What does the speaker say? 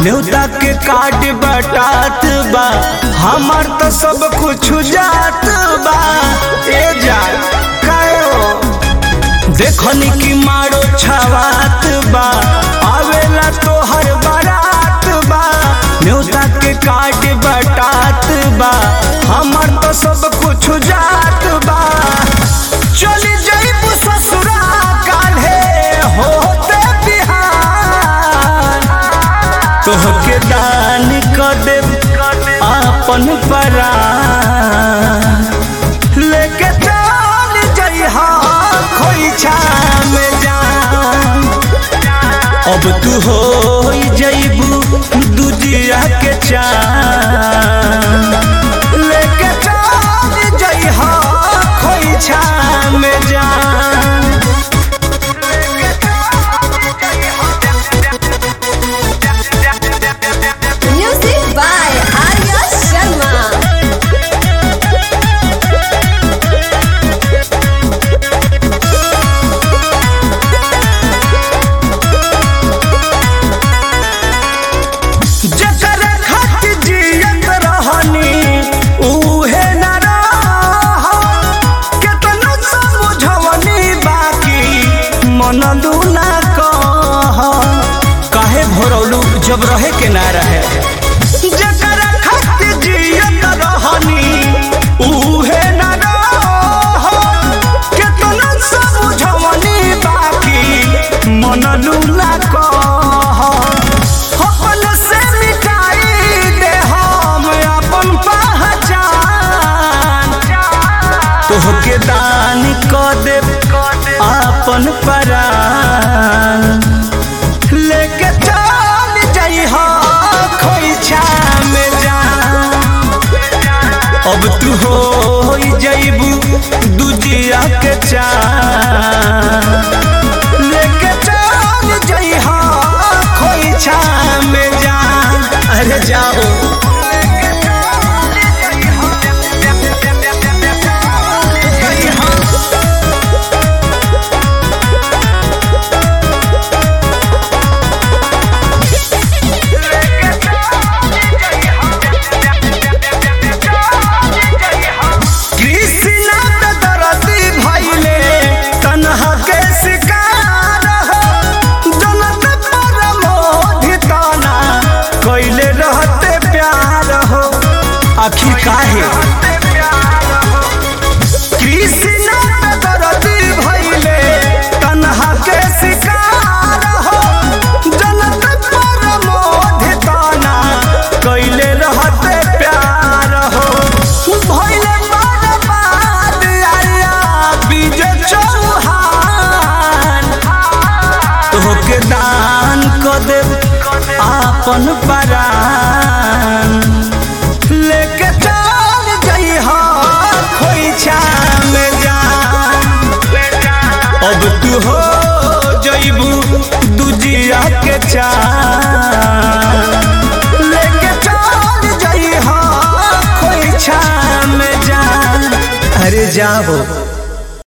न्योता के काट बटात बा हमार तो सब कुछ जात बा ए जा कायो देखनी की मारो छवात बा आवेला तो हर बारात बा न्योता के काट बटात बा हमार तो सब कुछ जात बा चली जाइब ससुरा काल्हे होते बिहान तोहके दान क देब आपन परान लेके चल जइहा खोइछा में जान अब तू हो जइबू दुजिया के चान लेके चल जइहा खोइछा में जान Music by Arya Sharma. जकर खातिर जियत रहनी उहे न रह केतनो समझवनी बाकी मनलू ना कह काहे भरौलू जब रहे के ना रहे जकर खातिर जियत रहनी उहे न रह केतनो समझवनी बाकी मनलू ना कह अपन से मिटाई दे हम अपन पहचान तोहके दान क देब आपन परान लेके चल जइहा खोइछा में जान अब तू हो जइबू दुजिया के चान लेके चल जइहा खोइछा में जान अरे जाओ कृष्णा पे दरदी भइले तन्हा के शिकार हो जनत पर मोहिताना कइले रहते प्यार हो आखिर काहे कृष्णा पे दरदी भइले तन्हा के शिकार हो जनत पर मोहिताना कइले रहते प्यार हो भइले बर्बाद आया विजय चौहान तोहके दान क देब आपन परान लेके चल जइहा खोइछा में जान अब तू हो जइबू दुजिया के चान लेके चल जइहा खोइछा में जान अरे जाओ